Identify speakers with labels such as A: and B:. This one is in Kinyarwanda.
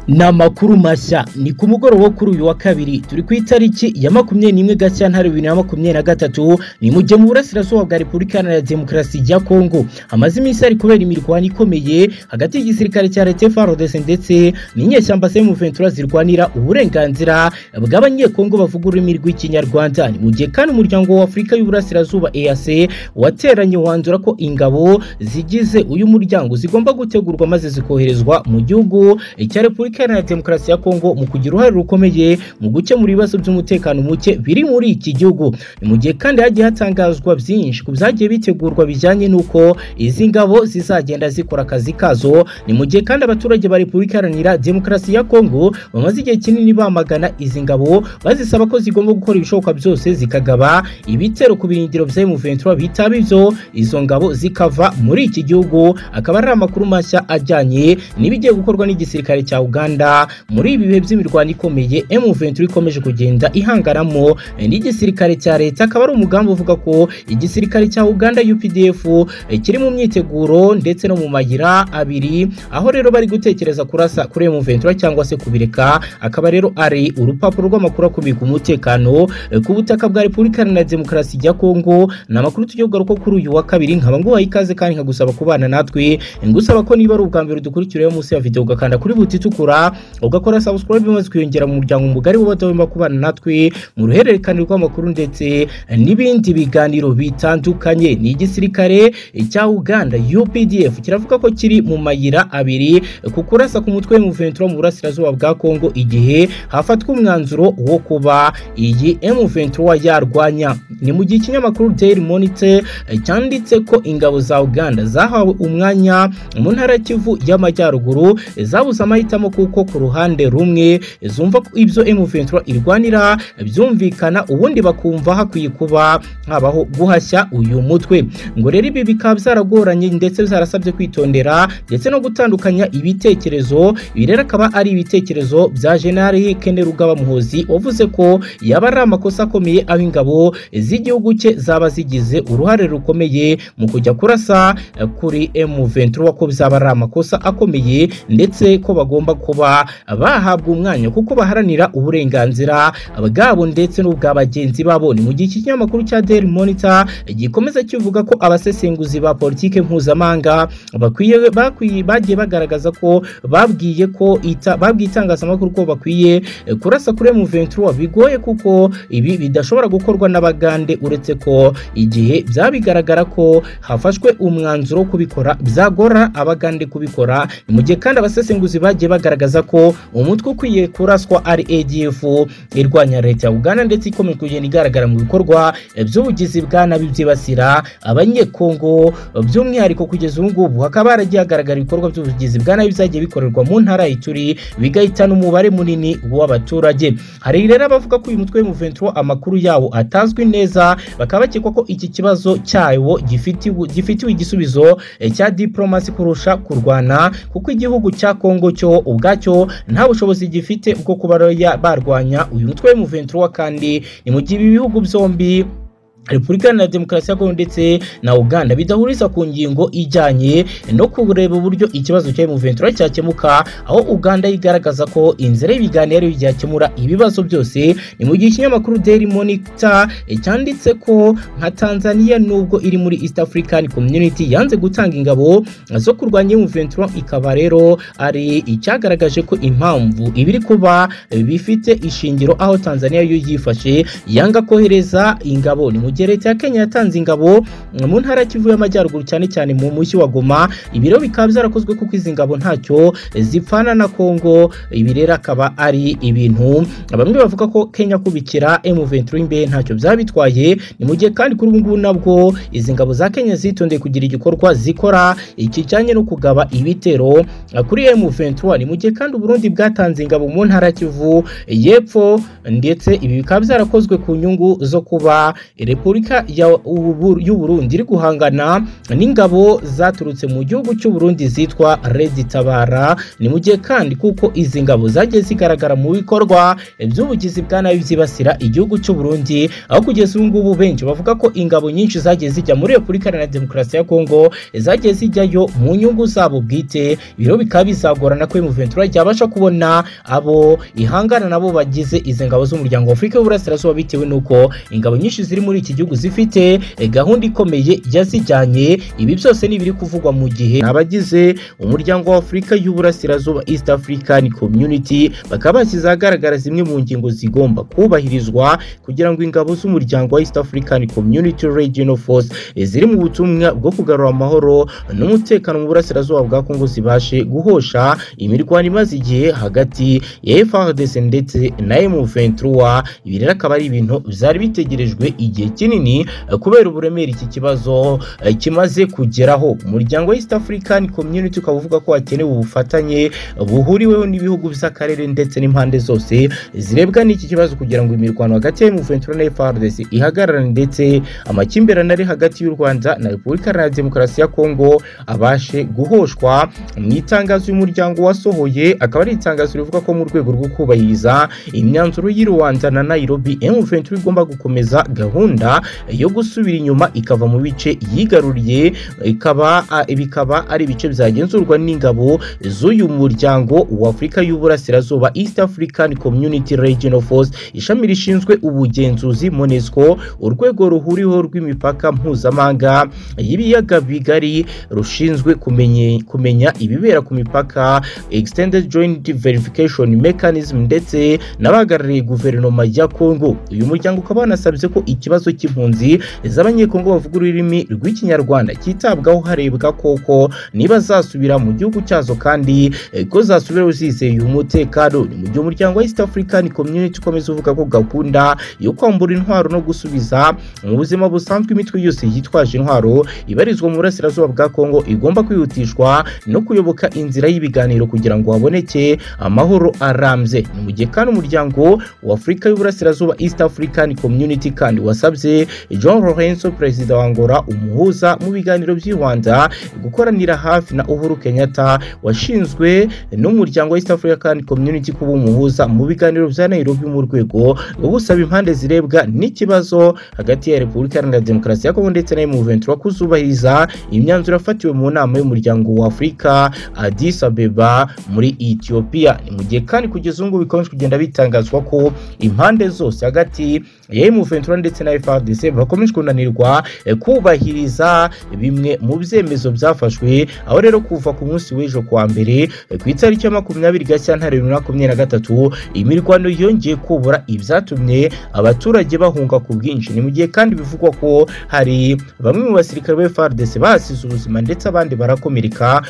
A: ni amakuru mashya ni ku mugoroba kuri uyu wa kabiri turi ku itariki ya makumyabiri n'imwe gashyantare bibiri na makumyabiri na gatatu ni mu gihe mu burasirazuba bwa repubulika iharanira demokarasi ya kongo hamaze iminsi hari kubera imirwano ikomeye hagati y'igisirikare cya leta frdc ndetse n'inyeshyamba semu ventura zirwanira uburenganzira bw'abanyekongo bavuga ururimi rw'ikinyarwanda ni mu gihe kandi umuryango wa afurika y'uburasirazuba eac wateranye wanzura ko ingabo zigize uyu muryango zigomba gutegurwa maze zikoherezwa mu gihugu cya repubulika iharanira demokarasi ya kongo mu kugira uruhare rukomeye mu gukemura ibibazo by'umutekano muke biri muri iki gihugu ni mu gihe kandi hagiye hatangazwa byinshi ku byagiye bitegurwa bijyanye n'uko izi ngabo zizagenda zikora akazi kazo ni mu gihe kandi abaturage ba repubulika iharanira demokarasi ya kongo bamaze igihe kinini bamagana izi ngabo bazisaba ko zigomba gukora ibishoboka byose zikagaba ibitero ku birindiro bya M23 bitaba ibyo izo ngabo zikava muri iki gihugu akaba ari amakuru mashya ajyanye n'ibigiye gukorwa n'igisirikare cya Uganda Rwanda muri ibi bihe by'imirwano ikomeye M23 ikomeje kugenda ihangaramo n'igisirikare cya leta akaba ari umugambi uvuga ko igisirikare cya Uganda UPDF kiri mu myiteguro ndetse no mu mayira abiri aho rero bari gutekereza kurasa kuri M23 cyangwa se kubireka akaba rero ari urupapuro rw'amakuru akubika umutekano ku butaka bwa Repubulika na Demokarasi ya Kongo ni amakuru tugiye kugaruka kuri uyu wa kabiri nkaba nguhaye ikaze kandi nkagusaba kubana natwe ngusaba ko niba ari ubwa mbere dukurikirayo munsi ya video ugakanda kuri buti itukura ugakora subscribe maze kwiyongera mu muryango mugari w'abatagomba kubana natwe mu ruhererekane rw'amakuru ndetse n'ibindi biganiro bitandukanye ni igisirikare cya Uganda UPDF kiravuga ko kiri mu mayira abiri ku kurasa ku mutwe M23 mu burasirazuba bwa Kongo igihe hafatwa umwanzuro wo kuba iyi M23 yarwanya ni mu gihe ikinyamakuru Daily Monitor cyanditse ko ingabo za Uganda zahawe umwanya mu ntara Kivu y'amajyaruguru zabuze amahitamo kuko kuko ku ruhande rumwe zumva ko ibyo M23 irwanira byumvikana ubundi bakumva hakwiye kuba habaho guhashya uyu mutwe ngo rero ibi bikaba byaragoranye ndetse zarasabye kwitondera ndetse no gutandukanya ibitekerezo ibi rero akaba ari ibitekerezo bya General Kene Rugaba Muhozi wavuze ko yaba ari amakosa akomeye aho ingabo z'igihugu cye zaba zigize uruhare rukomeye mu kujya kurasa kuri M23 ko byaba ari amakosa akomeye ndetse ko bagomba kuba kuba bahabwa umwanya kuko baharanira uburenganzira bwabo ndetse n'ubwa bagenzi babo ni mu gihe iki kinyamakuru cya Daily Monitor gikomeza kivuga ko abasesenguzi ba politike mpuzamahanga bakwiye bakwiye bagiye bagaragaza ko babwiye ko ita babwiye itangazamakuru ko bakwiye kurasa kuri M23 bigoye kuko ibi bidashobora gukorwa n'abagande uretse ko igihe byabigaragara ko hafashwe umwanzuro wo kubikora byagora abagande kubikora mu gihe kandi abasesenguzi bagiye bagaragaza bagaragaza ko umutwe ukwiye kuraswa ari ADF irwanya leta ya Uganda ndetse ikomeje kugenda igaragara mu bikorwa by'ubugizi bwa nabi byibasira abanyekongo by'umwihariko kugeza ubu ngubu hakaba haragiye hagaragara ibikorwa by'ubugizi bwa nabi byagiye bikorerwa mu ntara y'Ituri bigahitana umubare munini w'abaturage hari rero abavuga ko uyu mutwe w'M23 amakuru yawo atazwi neza bakaba bakekwa ko iki kibazo cyawo gifitiwe igisubizo cya diplomasi kurusha kurwana kuko igihugu cya Kongo cyo ubwa cyo nta bushobozi gifite bwo kuba barwanya uyu mutwe w'M23 kandi ni mu gihe ibi bihugu byombi Repubulika na Demokarasi ya Kongo ndetse na Uganda bidahuriza ku ngingo ijyanye no kureba uburyo ikibazo cya M23 cyakemuka aho Uganda yigaragaza ko inzira y'ibiganiro byakemura ibibazo byose ni mu gihe ikinyamakuru Daily Monitor cyanditse ko nka Tanzania nubwo iri muri East African Community yanze gutanga ingabo zo kurwanya M23 ikaba rero ari icyagaragaje ko impamvu ibiri kuba bifite ishingiro aho Tanzania yo yifashe yanga kohereza ingabo ni mu gihe leta ya Kenya yatanze ingabo mu ntara Kivu y'amajyaruguru cyane cyane mu mushyi wa Goma ibiro bikaba byarakozwe kuko izi ngabo ntacyo zipfana na Kongo ibi rero akaba ari ibintu bamwe bavuga ko Kenya kubikira M23 imbe ntacyo byabitwaye ni mu gihe kandi kuri ubu ngubu nabwo izi ngabo za Kenya zitondeye kugira igikorwa zikora ikijyanye no kugaba ibitero kuri M23 ni mu gihe kandi Burundi bwatanze ingabo mu ntara Kivu y'epfo ndetse ibi bikaba byarakozwe ku nyungu zo kuba Repubulika repubulika ya- Ubu- y'uburundi iri guhangana n'ingabo zaturutse mu gihugu cy'uburundi zitwa redi tabara ni mu gihe kandi kuko izi ngabo zagiye zigaragara mu bikorwa by'ubugizi bwa nabi byibasira igihugu cy'uburundi aho kugeza ubu ngubu benshi bavuga ko ingabo nyinshi zagiye zijya muri repubulika iharanira demokarasi ya kongo zagiye zijyayo mu nyungu zabo bwite ibiro bikaba bizagorana ko muventura ryabasha kubona abo ihangana nabo bagize izi ngabo z'umuryango wa afurika y'uburasirazuba bitewe n'uko ingabo nyinshi ziri muri iki gihugu zifite eh, gahunda ikomeye yazijyanye ibi byose ni ibiri kuvugwa mu gihe abagize umuryango wa afurika y'uburasirazuba east african community bakaba bashyize ahagaragara zimwe mu ngingo zigomba kubahirizwa kugira ngo ingabo z'umuryango wa east african community regional force eh, ziri mu butumwa bwo kugarura amahoro n'umutekano mu burasirazuba bwa kongo zibashe guhosha imirwano imaze igihe hagati ya FARDC ndetse na M23 ibi rero akaba ari ibintu byari bitegerejwe igihe kinini eh, kubera uburemere iki kibazo eh, kimaze kugeraho umuryango wa East African Community ukaba uvuga ko hakenewe ubufatanye buhuriweho n'ibihugu by'akarere ndetse n'impande zose zirebwa n'iki kibazo kugira ngo imirwano hagati ya M23 na FARDC ihagarare ndetse amakimbirane ari hagati y'u Rwanda na Repubulika Iharanira Demokarasi ya Kongo abashe guhoshwa mu itangazo uyu muryango wasohoye akaba ari itangazo rivuga ko mu rwego rwo kubahiriza imyanzuro y'i Rwanda na Nairobi M23 igomba gukomeza gahunda yo gusubira inyuma ikava mu bice yigaruriye ikaba a- bikaba ari ibice byagenzurwa n'ingabo z'uyu muryango wa Afurika y'Uburasirazuba East African Community Regional Force ishami rishinzwe ubugenzuzi MONUSCO urwego ruhuriweho rw'imipaka mpuzamahanga y'ibiyaga bigari rushinzwe kumenye- kumenya ibibera ku mipaka extended joint verification mechanism ndetse n'abahagarariye guverinoma ya kongo uyu muryango ukaba wanasabye ko ikibazo cy'impunzi z'abanyekongo bavuga ururimi rw'ikinyarwanda cyitabwaho harebwa koko niba zasubira mu gihugu cyazo kandi eh, ko zasubiraho zizeye umutekano ni mu gihe umuryango wa east african community ukomeza uvuga ko gahunda yo kwambura intwaro no gusubiza mu buzima busanzwe imitwe yose yitwaje intwaro ibarizwa mu burasirazuba bwa kongo igomba kwihutishwa no kuyoboka inzira y'ibiganiro kugira ngo haboneke amahoro arambye ni mu gihe kandi umuryango wa afurika y'uburasirazuba east african community kandi wasabye john lorenzo perezida wa angola umuhuza mu biganiro by'i rwanda gukoranira hafi na uhuru kenyatta washinzwe n'umuryango wa east african community kuba umuhuza mu biganiro bya nairobi mu rwego rwo gusaba impande zirebwa n'ikibazo hagati ya repubulika iharanira demokarasi ya kongo ndetse na M23 kuzubahiriza imyanzuro yafatiwe mu nama y'umuryango wa afurika addis abeba muri ethiopia ni mu gihe kandi kugeza ubu ngubu bikomeje kugenda bitangazwa ko impande zose hagati ya M23 ndetse na FARDC bakomeje kunanirwa eh, kubahiriza bimwe mu byemezo byafashwe aho rero kuva ku munsi w'ejo kuwa mbere eh, ku itariki ya makumyabiri gashyantare bibiri na makumyabiri na gatatu imirwano yongeye kubura ibyatumye abaturage bahunga ku bwinshi ni mu gihe kandi bivugwa ko hari bamwe mu basirikare ba FARDC bahasize ubuzima ndetse abandi barakomereka